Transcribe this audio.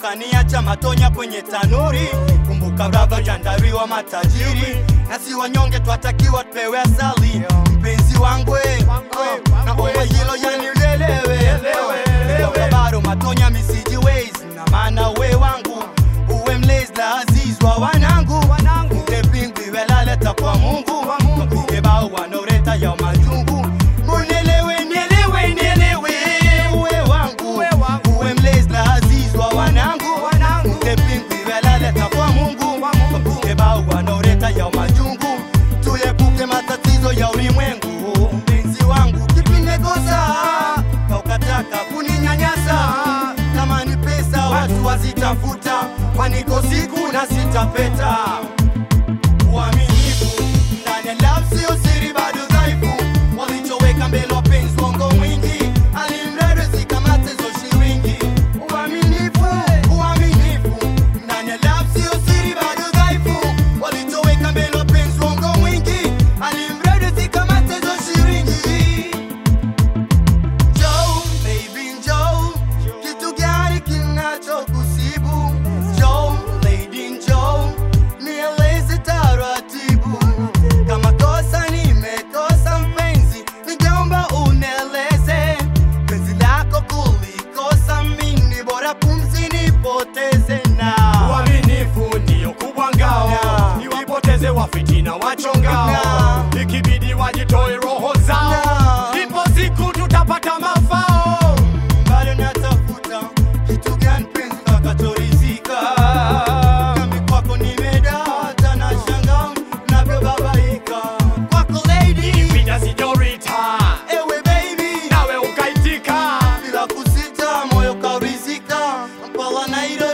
ukaniacha matonya kwenye tanuri. Kumbuka baba jandariwa matajiri, na si wanyonge twatakiwa tupewe asali. Mpenzi wangu we, naomba hilo yanilelewe Kumbuka bado matonya misiji ways, na maana we wangu uwe mlezi la aziz wa wanangu Mke pingwi welaleta kwa Mungu Mapige bao wanaoreta ya majungu Munelewe, nielewe, nielewe Uwe wangu, uwe mlezi la aziz wa wanangu Mke pingwi welaleta kwa Mungu Mapige bao wanaoreta ya majungu Tuepuke matatizo ya ulimwengu Mpenzi wangu kipi nimekosa Kaukataka kuninyanyasa Kama ni pesa watu wazitafuta Kwaniko siku na sitapeta Uaminifu ndani ya love sio siri bado dhaifu Walichoweka mbele wapenzi wango mwingi Alimradi zikamate zo shilingi Uaminifu, uaminifu ndani ya love sio siri bado dhaifu Walichoweka mbele wapenzi wango mwingi Alimradi zikamate zo shilingi Joe, baby Joe, kitu gani kinachokusibu? Joe, lady Joe, nieleze taratibu. Kama kosa nimekosa mpenzi, ningeomba unieleze. Penzi lako kulikosa mimi, bora pumzi nipoteze na Uaminifu ndiyo kubwa ngao, Na. niwapoteze wafitina wachongao, Na. ikibidi wajitoe roho zao, Na. ipo siku tutapata mafao. bado natafuta kitu gani penzi kakachorizika nami kwako nimedata na shanga navyobabaika kwako lady Pida sijorita, ewe baby nawe ukaitika, bila kusita moyo kaurizika mpala nairo